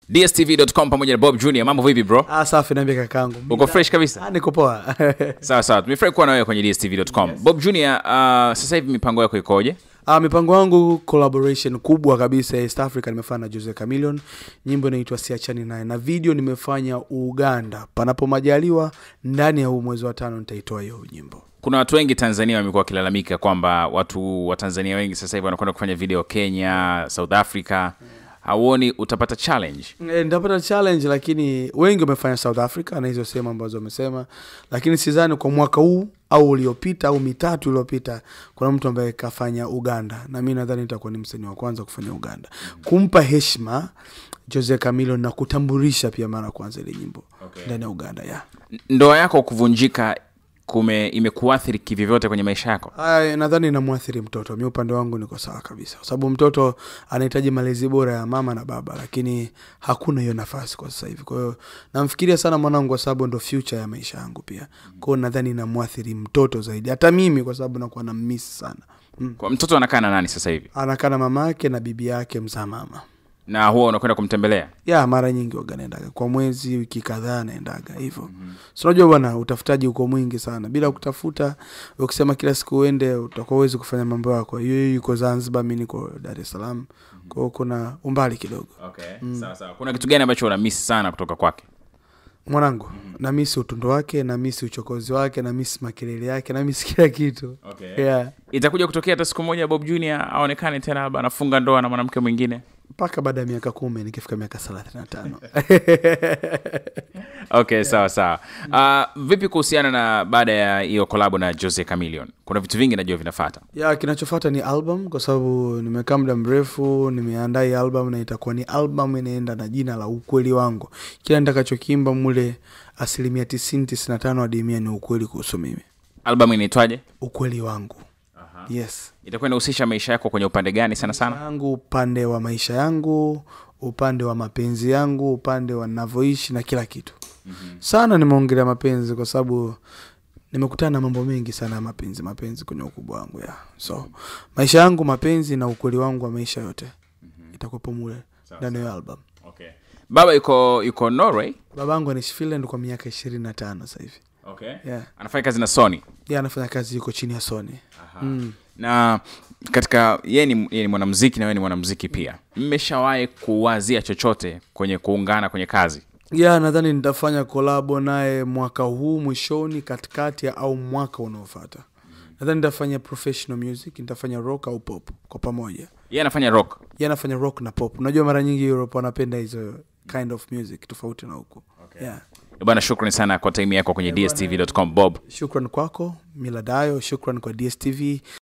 dstv.com pamoja na bob junior mambo vipi bro Ah, safi naambia kakangu. uko fresh kabisa Ah, niko poa. sawa sawa tumefurahi kuwa na wewe kwenye dstv.com bob junior uh, sasa hivi mipango yako ikoje Ah, mipango yangu collaboration kubwa kabisa ya East Africa nimefanya na Jose Chameleone. Nyimbo inaitwa Siachani naye na video nimefanya Uganda. Panapo majaliwa ndani ya huu mwezi wa tano nitaitoa hiyo nyimbo. kuna watu wengi tanzania wamekuwa wakilalamika kwamba watu wa tanzania wengi sasa hivi wanakwenda kufanya video kenya south africa hauoni utapata challenge E, nitapata challenge lakini wengi wamefanya South Africa na hizo sehemu ambazo wamesema, lakini sidhani kwa mwaka huu au uliopita au mitatu iliyopita kuna mtu ambaye kafanya Uganda, na mi nadhani nitakuwa ni msanii wa kwanza kufanya Uganda, kumpa heshima Jose Chameleone na kutambulisha pia mara ya kwanza ile nyimbo Okay. ndani ya Uganda yeah. ndoa yako kuvunjika kume imekuathiri kivyovyote kwenye maisha yako Aya, nadhani inamwathiri mtoto. Mi upande wangu niko sawa kabisa, kwa sababu mtoto anahitaji malezi bora ya mama na baba, lakini hakuna hiyo nafasi kwa sasa hivi. Kwa hiyo namfikiria sana mwanangu, kwa sababu ndo future ya maisha yangu pia. Kwa hiyo nadhani inamwathiri mtoto zaidi, hata mimi, kwa sababu nakuwa na miss sana. Mm. kwa mtoto anakaa na nani sasa hivi Anakaa na mama yake na bibi yake mzaa mama na huwa unakwenda kumtembelea ya mara nyingi waga naendaga kwa mwezi wiki kadhaa naendaga hivyo mm-hmm. so unajua bwana utafutaji uko mwingi sana bila kutafuta ukisema kila siku uende utakuwa uwezi kufanya mambo yako yeye yuko zanzibar mi niko dar es salaam mm-hmm. kwao kuna umbali kidogo okay. sawa sawa kuna kitu gani ambacho unamisi sana kutoka kwake mwanangu mm-hmm. namisi utundo wake namisi uchokozi wake namisi makelele yake namisi kila kitu Okay. yeah. itakuja kutokea hata siku moja bob junior aonekane tena labda anafunga ndoa na mwanamke mwingine mpaka baada ya miaka kumi nikifika miaka thelathini na tano okay sawa sawa uh, vipi kuhusiana na baada ya hiyo kolabo na jose camilion kuna vitu vingi najua vinafata ya kinachofata ni album kwa sababu nimekaa muda mrefu nimeandaa hii album na itakuwa ni album inaenda na jina la ukweli wangu kila nitakachokimba mule asilimia tisini tisini na tano hadi mia ni ukweli kuhusu mimi albamu inaitwaje ukweli wangu yes itakuwa inahusisha maisha yako kwenye upande gani sana sana yangu upande wa maisha yangu upande wa mapenzi yangu upande wa navyoishi na kila kitu mm-hmm. sana nimeongelea mapenzi kwa sababu nimekutana na mambo mengi sana ya mapenzi mapenzi kwenye ukubwa wangu ya so maisha yangu mapenzi na ukweli wangu wa maisha yote mm-hmm. itakuwepo mule ndani ya hiyo album okay. baba yuko yuko norway babangu anaishi finland kwa miaka ishirini na tano sasa hivi okay. yeah. anafanya kazi na sony ye anafanya kazi yuko chini ya sony mm. na katika yeye ni, yeye ni mwanamziki na wewe ni mwanamziki pia mmeshawahi kuwazia chochote kwenye kuungana kwenye kazi ya nadhani nitafanya kolabo naye mwaka huu mwishoni katikati au mwaka unaofata nadhani nitafanya professional music nitafanya rock au pop kwa pamoja yeye anafanya rock ye anafanya rock na pop unajua mara nyingi europe wanapenda hizo kind of music tofauti na huku okay. yeah. bwana shukrani sana kwa time yako kwenye dstv.com bob shukran kwako miladayo shukran kwa dstv